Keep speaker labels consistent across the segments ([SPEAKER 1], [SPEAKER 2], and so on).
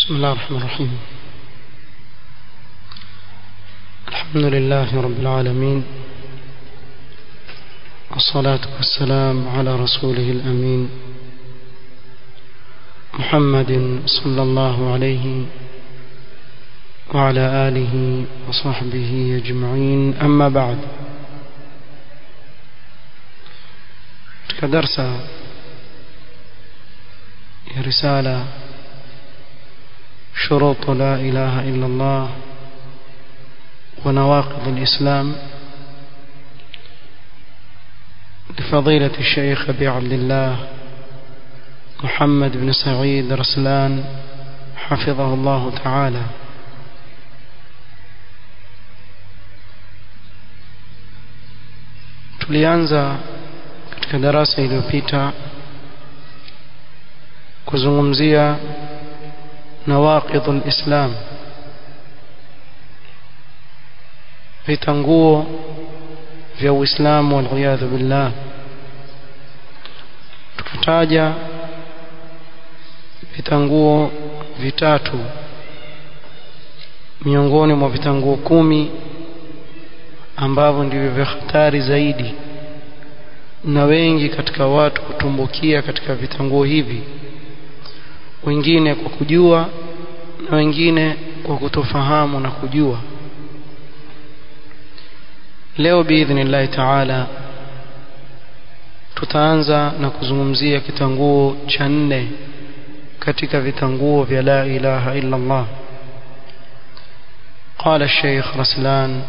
[SPEAKER 1] بسم الله الرحمن الرحيم الحمد لله رب العالمين والصلاة والسلام على رسوله الأمين محمد صلى الله عليه وعلى آله وصحبه أجمعين أما بعد كدرس رسالة شروط لا إله إلا الله ونواقض الإسلام لفضيلة الشيخ أبي عبد الله محمد بن سعيد رسلان حفظه الله تعالى tulianza katika darasa iliyopita kuzungumzia nawaqidul islam vitanguo vya uislamu waliyadhu billah tukataja vitanguo vitatu miongoni mwa vitanguo kumi ambavyo ndivyo vya hatari zaidi na wengi katika watu kutumbukia katika vitanguo hivi wengine kwa kujua na wengine kwa kutofahamu na kujua leo biidhnillahi taala tutaanza na kuzungumzia kitanguo cha nne katika vitanguo vya la ilaha illa Allah قال الشيخ رسلان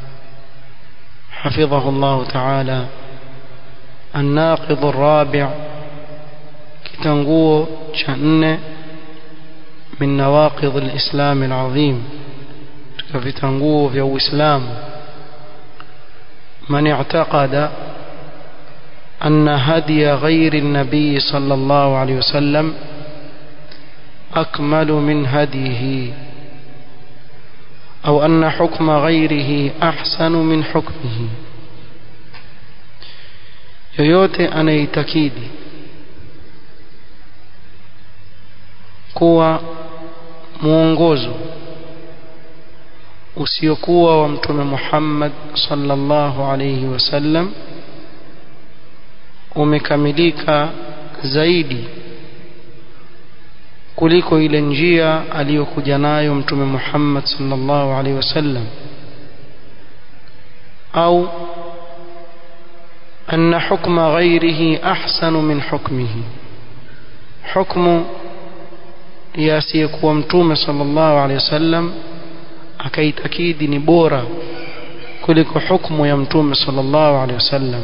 [SPEAKER 1] حفظه الله تعالى الناقض الرابع كتنقو شأن من نواقض الإسلام العظيم في تنقو في إسلام من اعتقد أن هدي غير النبي صلى الله عليه وسلم أكمل من هديه أو أن حكم غيره أحسن من حكمه yoyote anaitakidi kuwa mwongozo usiokuwa wa mtume Muhammad sallallahu alayhi wasallam umekamilika zaidi kuliko ile njia aliyokuja nayo mtume Muhammad sallallahu alayhi wasallam au أن حكم غيره أحسن من حكمه حكم ياسيكوا متوم صلى الله عليه وسلم akaitakidi ni bora kuliko hukumu ya mtume sallallahu alaihi wasallam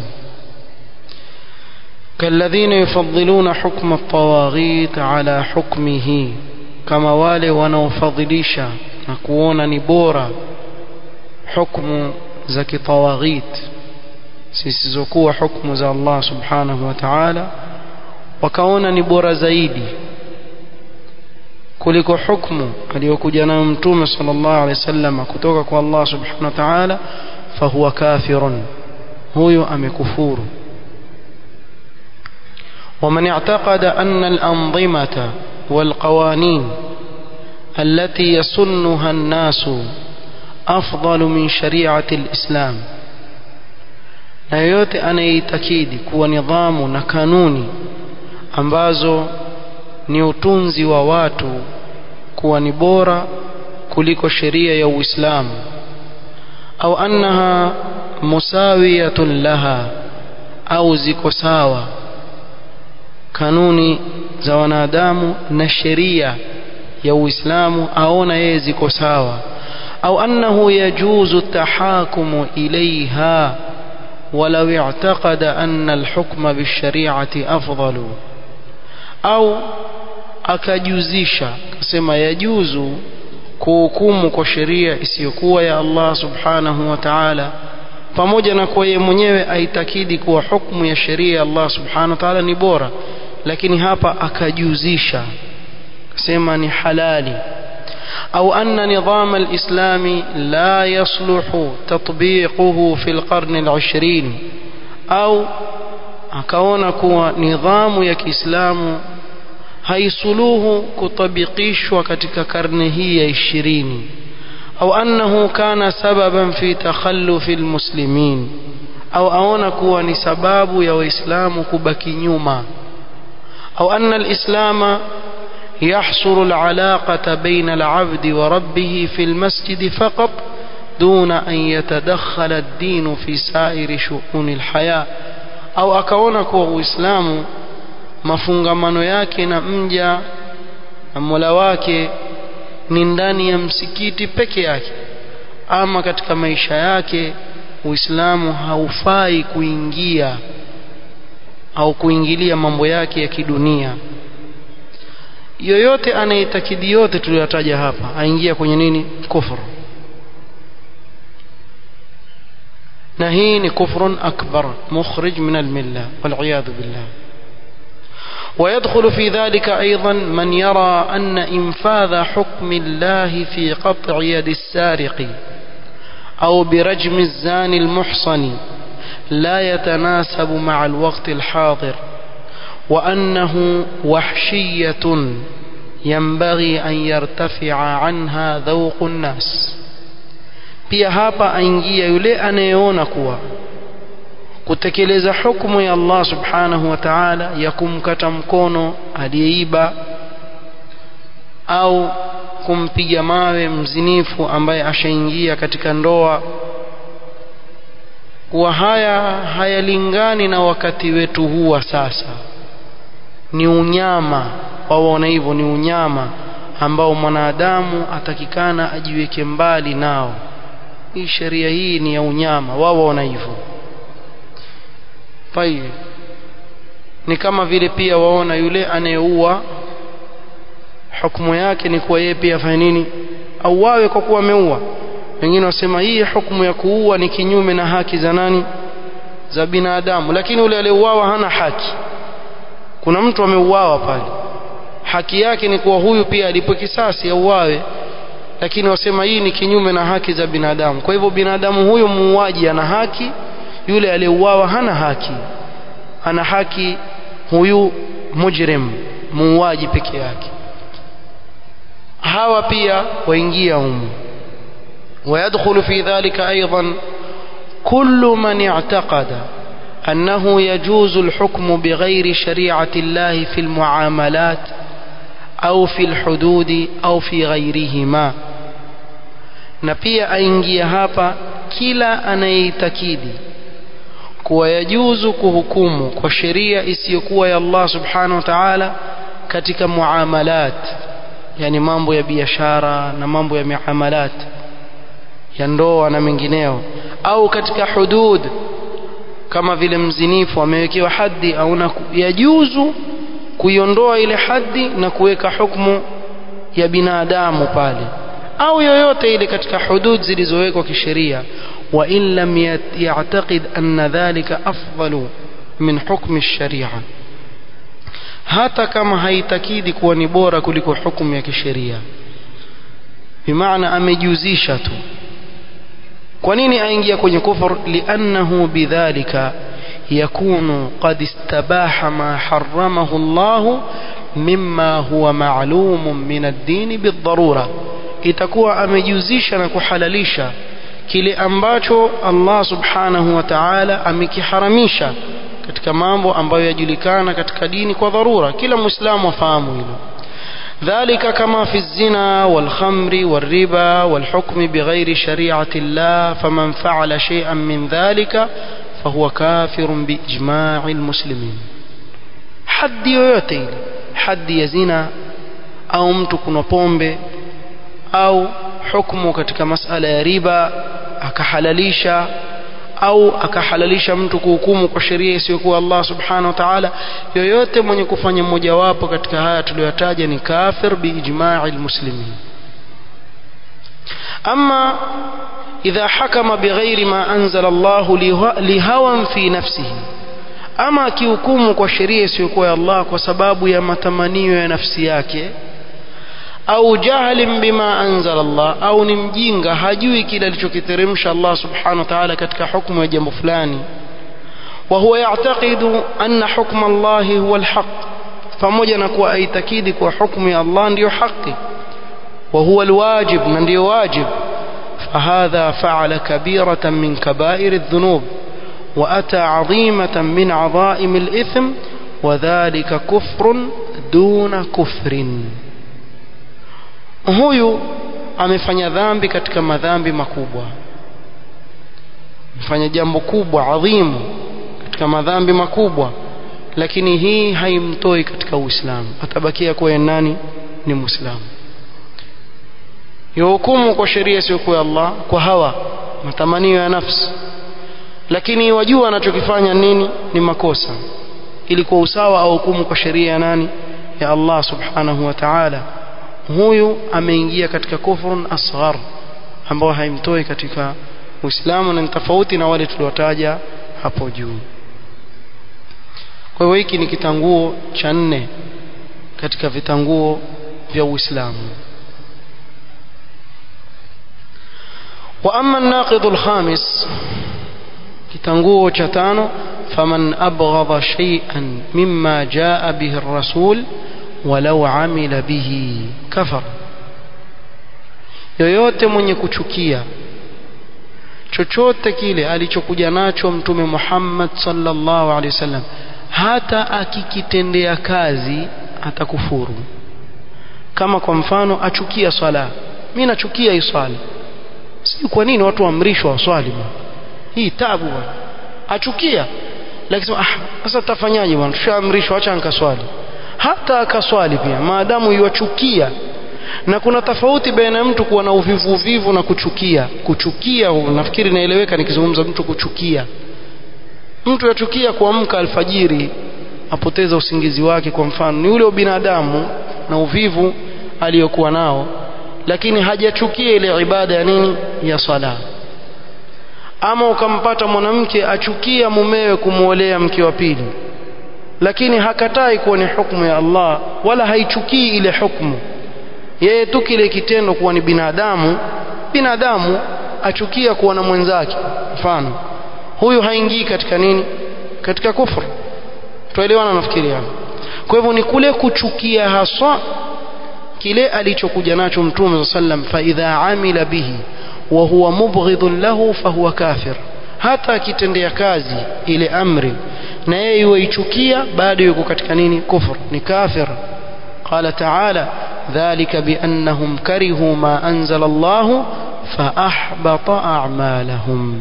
[SPEAKER 1] kalladhina yufaddiluna hukma at-tawaghit ala hukmihi kama wale wanaofadhilisha na kuona ni bora hukumu za kitawaghit zisizokuwa hukumu za Allah subhanahu wa ta'ala wakaona ni bora zaidi kuliko hukumu aliyokuja nayo mtume sallallahu alaihi wasallam kutoka kwa Allah subhanahu wa ta'ala fahuwa kafirun huyo amekufuru ومن اعتقد أن الأنظمة والقوانين التي يسنها الناس أفضل من شريعة الإسلام na yoyote anayeitakidi kuwa nidhamu na kanuni ambazo ni utunzi wa watu kuwa ni bora kuliko sheria ya Uislamu au annaha musawiyatun laha au ziko sawa kanuni za wanadamu na sheria ya Uislamu aona yeye ziko sawa au annahu yajuzu tahakumu ilaiha ولو اعتقد أن الحكم بالشريعة أفضل أو akajuzisha kasema yajuzu kuhukumu kwa sheria isiyokuwa ya Allah subhanahu wa ta'ala pamoja na kwa yeye mwenyewe aitakidi kuwa hukumu ya sheria ya Allah subhanahu wa ta'ala ni bora lakini hapa akajuzisha kasema ni halali أو أن نظام الإسلام لا يصلح تطبيقه في القرن العشرين أو akaona kuwa nidhamu ya Kiislamu haisuluhu kutabikishwa katika karne hii ya ishirini au annahu kana sababan fi takhallufi almuslimin au aona kuwa ni sababu ya waislamu kubaki nyuma au anna alislama يحصر العلاقة بين العبد وربه في المسجد فقط دون أن يتدخل الدين في سائر شؤون الحياة أو أكونك وإسلام mafungamano yake na mja na mola wake ni ndani ya msikiti peke yake ama katika maisha yake uislamu haufai kuingia au kuingilia mambo yake ya kidunia yoyote anayetakidi yote tuliyotaja hapa aingia kwenye nini kufru na hii ni kufrun akbar mukhrij min almilla waliyadhu billah ويدخل في ذلك أيضا من يرى أن إنفاذ حكم الله في قطع يد السارق أو برجم الزاني المحصن لا يتناسب مع الوقت الحاضر وأنه وحشية ينبغي أن يرتفع عنها ذوق الناس pia hapa aingia yule anayeona kuwa kutekeleza hukumu ya Allah subhanahu wa ta'ala ya kumkata mkono aliyeiba au kumpiga mawe mzinifu ambaye ashaingia katika ndoa kuwa haya hayalingani na wakati wetu huu wa sasa ni unyama waona hivyo ni unyama ambao mwanadamu atakikana ajiweke mbali nao hii sheria hii ni ya unyama wao waona hivyo tayeb ni kama vile pia waona yule anayeua hukumu yake ni kuwa yeye pia afanye nini auawe kwa kuwa ameua wengine wasema hii hukumu ya kuua ni kinyume na haki za nani za binadamu lakini yule aliyeuawa hana haki kuna mtu ameuawa pale haki yake ni kuwa huyu pia alipo kisasi auawe lakini wasema hii ni kinyume na haki za binadamu kwa hivyo binadamu huyo muuaji ana haki yule aliyeuawa hana haki ana haki huyu mujrim muuaji peke yake hawa pia waingia humu ويدخل في ذلك أيضا كل من اعتقد أنه يجوز الحكم بغير شريعة الله في المعاملات أو في الحدود أو في غيرهما na pia aingia hapa kila anayeitakidi kuwa yajuzu kuhukumu kwa sheria isiyokuwa ya Allah subhanahu wa ta'ala katika muamalat yani mambo ya biashara na mambo ya miamalat ya ndoa na mengineo au katika hudud kama vile mzinifu amewekewa haddi au yajuzu kuiondoa ile haddi na kuweka hukumu ya binadamu pale au yoyote ile katika hudud zilizowekwa kisheria wa in lam ya'taqid anna dhalika afdalu min hukmi ash-sharia hata kama haitakidi kuwa ni bora kuliko hukumu ya kisheria bimaana amejuzisha tu kwa nini aingia kwenye kufur liannahu bidhalika yakunu qad istabaha ma haramahu Allah mimma huwa ma'lumun min ad-din bidharura itakuwa amejuzisha na kuhalalisha kile ambacho Allah subhanahu wa ta'ala amekiharamisha katika mambo ambayo yajulikana katika dini kwa dharura kila muislamu afahamu hilo ذلك كما في الزنا والخمر والربا والحكم بغير شريعة الله فمن فعل شيئا من ذلك فهو كافر بإجماع المسلمين حد yoyote ile hadi ya zina au mtu kuna pombe au hukumu katika masala ya riba akahalalisha au akahalalisha mtu kuhukumu kwa sheria isiyokuwa Allah subhanahu wa ta'ala yoyote mwenye kufanya mojawapo katika haya tuliyotaja ni kafir biijma'i almuslimin ama idha hakama bighairi ma anzala Allah lihawan fi nafsihi ama akihukumu kwa sheria isiyokuwa ya Allah kwa sababu ya matamanio ya nafsi yake au jahlin bima anzala Allah au ni mjinga hajui kile alichokiteremsha Allah subhanahu wa ta'ala katika hukumu ya jambo fulani wa huwa ya'taqidu anna hukma Allah huwa alhaq pamoja na kuwa aitakidi kwa hukumu ya Allah ndiyo haki wa huwa alwajib na ndiyo wajib فهذا فعل كبيرة من كبائر الذنوب وأتى عظيمة من عظائم الإثم وذلك كفر دون كفر huyu amefanya dhambi katika madhambi makubwa amefanya jambo kubwa adhimu katika madhambi makubwa lakini hii haimtoi katika uislamu atabakia kuwa nani ni muislamu yuhukumu kwa sheria isiyokuwa Allah kwa hawa matamanio ya nafsi lakini wajua anachokifanya nini ni makosa ili kwa usawa au hukumu kwa sheria ya nani ya Allah subhanahu wa ta'ala huyu ameingia katika kufrun asghar ambao haimtoi katika Uislamu na ni tofauti na wale tuliwataja hapo juu kwa hiyo hiki ni kitanguo cha nne katika vitanguo vya Uislamu وأما الناقض الخامس kitanguo cha tano faman abghadha shay'an mimma jaa bihi ar-rasul walau amila bihi kafar yoyote mwenye kuchukia chochote kile alichokuja nacho mtume Muhammad sallallahu alaihi wasallam hata akikitendea kazi atakufuru kama kwa mfano achukia swala mimi nachukia hii swala sijui kwa nini watu waamrishwa waswali bwana hii tabu bwana achukia lakini ah sasa tutafanyaje bwana tushaamrishwa acha nikaswali hata akaswali pia maadamu yuachukia na kuna tofauti baina ya mtu kuwa na uvivu uvivu na kuchukia kuchukia nafikiri naeleweka nikizungumza mtu kuchukia mtu yachukia kuamka alfajiri apoteza usingizi wake kwa mfano ni ule binadamu na uvivu aliyokuwa nao lakini hajachukia ile ibada ya nini ya sala ama ukampata mwanamke achukia mumewe kumwolea mke wa pili lakini hakatai kuwa ni hukumu ya Allah wala haichukii ile hukumu yeye tu kile kitendo kuwa ni binadamu binadamu achukia kuwa na mwenzake mfano huyu haingii katika nini katika kufru tuelewana nafikiri hapo kwa hivyo ni kule kuchukia haswa kile alichokuja nacho mtume sallam fa idha amila bihi wa huwa mubghidun lahu fahuwa kafir hata akitendea kazi ile amri na yeye yuichukia bado yuko katika nini kufur ni kafir qala ta'ala dhalika biannahum karihu ma anzala Allah fa ahbata a'malahum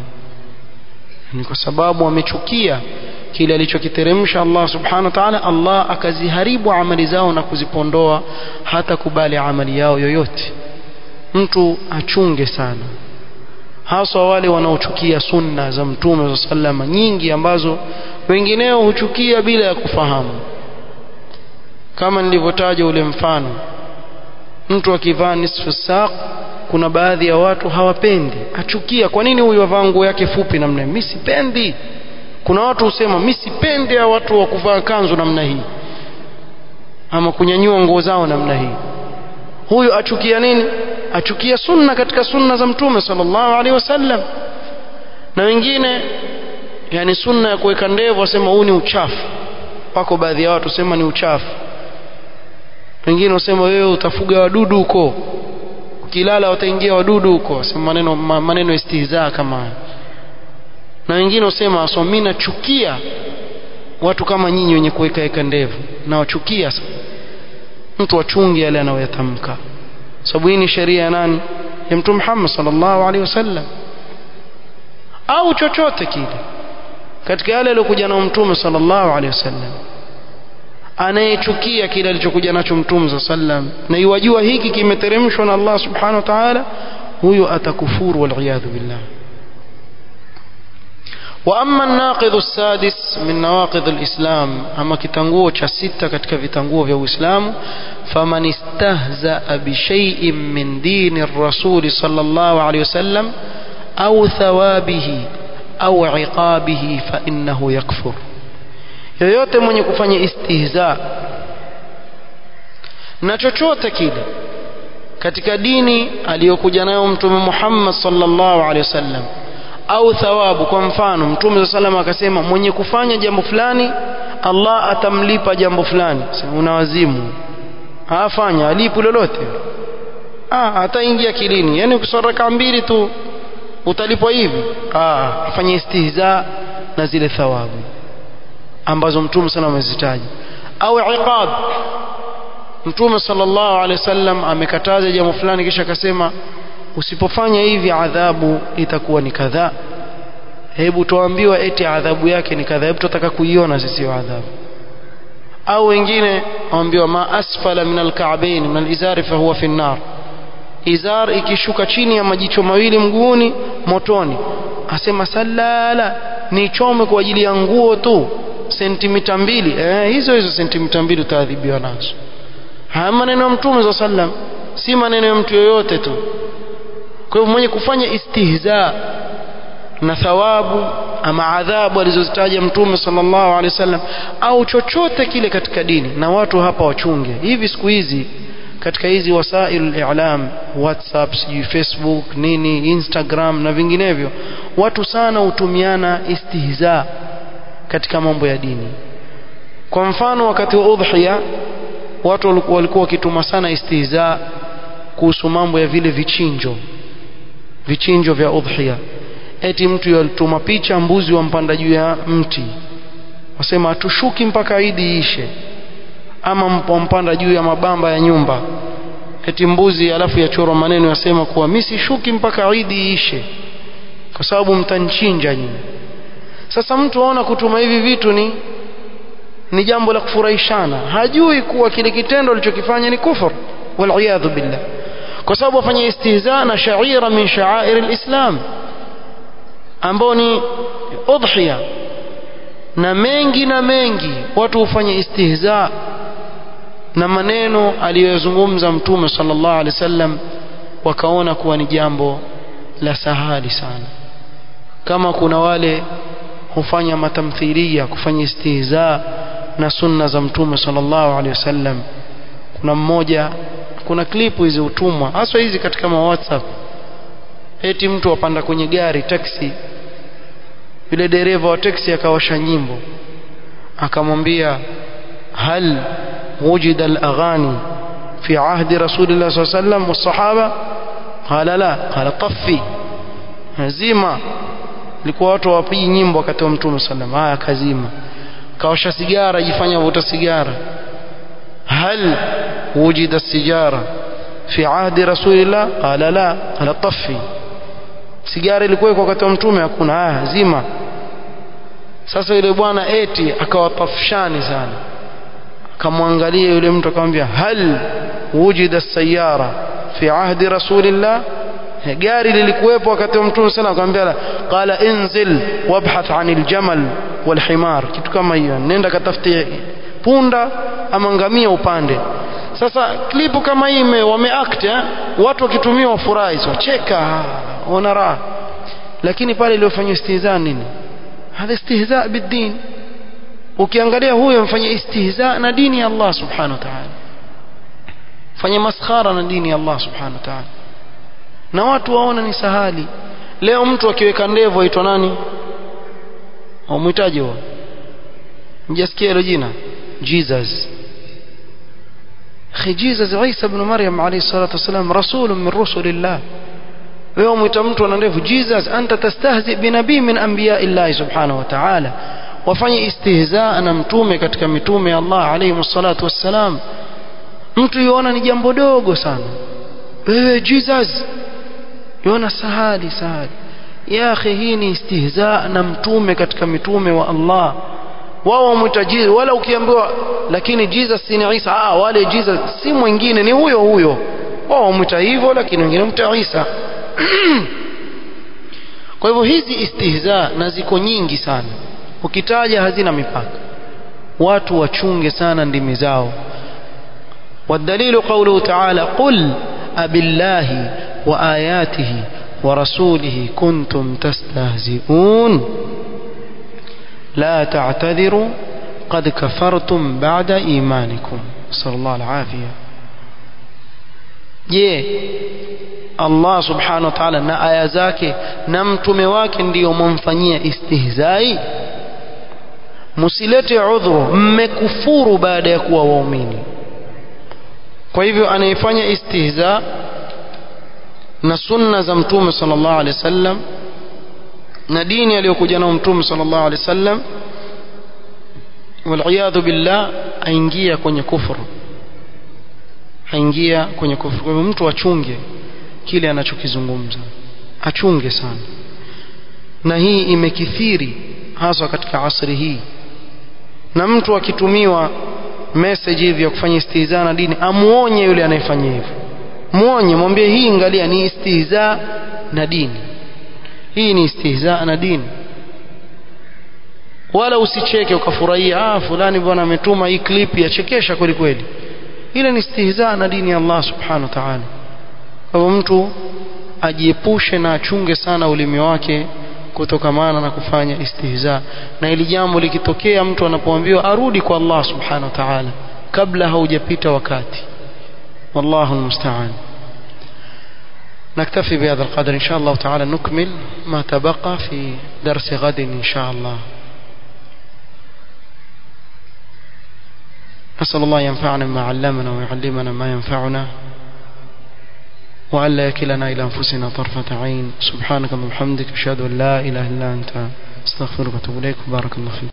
[SPEAKER 1] ni kwa sababu wamechukia kile alichokiteremsha Allah subhanahu wa ta'ala Allah akaziharibu amali zao na kuzipondoa hata kubali amali yao yoyote mtu achunge sana haswa wale wanaochukia sunna za mtume sallama nyingi ambazo wengineo huchukia bila ya kufahamu kama nilivyotaja ule mfano mtu akivaa nisfu saq kuna baadhi ya watu hawapendi achukia kwa nini huyu avaa nguo yake fupi namna mimi sipendi kuna watu husema mimi sipendi ya watu wa kuvaa kanzu namna hii ama kunyanyua nguo zao namna hii huyu achukia nini achukia sunna katika sunna za mtume sallallahu alaihi wasallam na wengine yani sunna ya kuweka ndevu wasema huu ni uchafu wako baadhi ya watu sema ni uchafu wengine wasema wewe utafuga wadudu huko ukilala wataingia wadudu huko wasema maneno maneno istihzaa kama haya na wengine wasema so mimi nachukia watu kama nyinyi wenye kuweka weka ndevu na wachukia sana mtu achunge yale anayoyatamka sababu hii ni sheria ya nani ya mtume Muhammad sallallahu alaihi wasallam au chochote kile katika yale aliyokuja nao mtume sallallahu alaihi wasallam anayechukia kile alichokuja nacho mtume sallam na iwajua hiki kimeteremshwa na Allah subhanahu wa ta'ala huyo atakufuru wal billah واما الناقض السادس من نواقض الاسلام اما kitanguo cha sita katika vitanguo vya uislamu faman istahza bi shay'in min dini ar-rasul sallallahu alayhi wasallam au thawabihi au iqabihi fa innahu yakfur yoyote mwenye kufanya istihza na chochote kile katika dini aliyokuja nayo mtume Muhammad sallallahu alaihi wasallam au thawabu kwa mfano mtume sallallahu akasema mwenye kufanya jambo fulani Allah atamlipa jambo fulani una wazimu afanya alipu lolote ah ataingia kilini yani ukisoma raka mbili tu utalipwa hivi ah afanye istihza na zile thawabu ambazo mtume sana amezitaja au iqab mtume sallallahu alaihi wasallam amekataza jambo fulani kisha akasema usipofanya hivi adhabu itakuwa ni kadhaa hebu tuambiwa eti adhabu yake ni kadhaa hebu tutataka kuiona sisi adhabu au wengine waambiwa ma asfala min alka'bayn min alizari fa huwa fi an-nar izar ikishuka chini ya majicho mawili mguuni motoni asema salala nichome kwa ajili ya nguo tu sentimita mbili eh, hizo hizo sentimita mbili utaadhibiwa nazo haya maneno ya mtume za sallam si maneno ya mtu yoyote tu kwa hivyo mwenye kufanya istihza na thawabu ama adhabu alizozitaja mtume sallallahu alaihi wasallam au chochote kile katika dini na watu hapa wachunge hivi siku hizi katika hizi wasail i'lam whatsapp sijui facebook nini instagram na vinginevyo watu sana hutumiana istihza katika mambo ya dini kwa mfano wakati wa udhiya watu walikuwa wakituma sana istihza kuhusu mambo ya vile vichinjo vichinjo vya udhiya eti mtu yalituma picha mbuzi wampanda juu ya mti wasema hatushuki mpaka idi ishe ama wampanda juu ya mabamba ya nyumba eti mbuzi alafu yachorwa maneno yasema kuwa mimi sishuki mpaka idi ishe kwa sababu mtanchinja nyinyi sasa mtu aona kutuma hivi vitu ni ni jambo la kufurahishana hajui kuwa kile kitendo alichokifanya ni kufur waliyadhu billah kwa sababu afanya istihza na shaira min sha'air alislam ambao ni udhiya na mengi na mengi watu hufanya istihza na maneno aliyozungumza mtume sallallahu alaihi wasallam wakaona kuwa ni jambo la sahali sana kama kuna wale hufanya matamthilia kufanya istihza na sunna za mtume sallallahu alaihi wasallam kuna mmoja kuna klipu hizi utumwa haswa hizi katika ma whatsapp eti mtu apanda kwenye gari taxi yule dereva wa taxi akawasha nyimbo akamwambia hal wujida al-aghani fi ahdi rasulillah sallallahu alaihi wasallam was-sahaba qala la qala taffi zima ilikuwa watu wapigi nyimbo wakati wa mtume sallam haya kazima kawasha sigara jifanya vuta sigara hal wujida sigara fi ahdi rasulillah qala la qala taffi sigara ilikuwa wakati wa mtume hakuna haya zima sasa yule bwana eti akawatafshani sana akamwangalia yule mtu akamwambia hal wujida sayara fi ahdi rasulillah gari lilikuwepo wakati wa mtume sana akamwambia qala inzil wabhath anil jamal wal himar kitu kama hiyo nenda katafute punda ama ngamia upande sasa klipu kama hii wameact eh? watu wakitumia wafurahi so cheka ona raha lakini pale iliyofanywa istihza nini hadha istihza bidin ukiangalia huyo mfanya istihza na dini ya Allah subhanahu wa ta'ala fanya maskhara na dini ya Allah subhanahu wa ta'ala na watu waona ni sahali leo mtu akiweka ndevu aitwa nani umhitaji huo mjasikia hilo jina Jesus akhi Jesus Isa ibn Maryam alayhi salatu wasalam rasulun min rusulillah wewe mwita mtu ana ndevu Jesus anta tastahzi binabii min anbiya Allah subhanahu wa ta'ala wafanye istihzaa na mtume katika mitume ya Allah alayhi salatu wassalam mtu yuona ni jambo dogo sana wewe Jesus yuona sahali sahali ya akhi hii ni istihzaa na mtume katika mitume wa Allah wao wamwita Jesus wala ukiambiwa lakini Jesus si ni Isa ah wale Jesus si mwingine ni huyo huyo wao wamwita hivyo lakini wengine wamwita Isa kwa hivyo hizi istihza na ziko nyingi sana ukitaja hazina mipaka watu wachunge sana ndimi zao والدليل قوله تعالى قل أبالله وآياته ورسوله كنتم تستهزئون لا تعتذروا قد كفرتم بعد إيمانكم صلى الله العافية je Allah subhanahu wa ta'ala na aya zake na mtume wake ndiyo mumfanyia istihzai msilete udhuru mmekufuru baada ya kuwa waumini kwa hivyo anayefanya istihza na sunna za mtume sallallahu alaihi wasallam na dini aliyokuja nao mtume sallallahu alaihi wasallam waliyadhu billah aingia kwenye kufuru aingia kwenye kufuru kwa hivyo mtu achunge kile anachokizungumza achunge sana na hii imekithiri hasa katika asri hii na mtu akitumiwa message hivi ya kufanya istihza na dini amuonye yule anayefanya hivyo muonye mwambie hii angalia ni istihza na dini hii ni istihza na dini wala usicheke ukafurahia ah fulani bwana ametuma hii clip yachekesha kweli kweli ile ni istihza na dini ya Allah subhanahu wa ta'ala kwa hivyo mtu ajiepushe na achunge sana ulimi wake kutokamana na kufanya istihza na ili jambo likitokea mtu anapoambiwa arudi kwa Allah subhanahu wa ta'ala kabla haujapita wakati والله المستعان نكتفي بهذا القدر إن شاء الله تعالى نكمل ما تبقى في درس غد إن شاء الله نسأل الله ينفعنا ما علمنا ويعلمنا ما ينفعنا وألا يكلنا إلى أنفسنا طرفة عين سبحانك اللهم وبحمدك أشهد أن لا إله إلا أنت استغفرك وأتوب إليك بارك الله فيك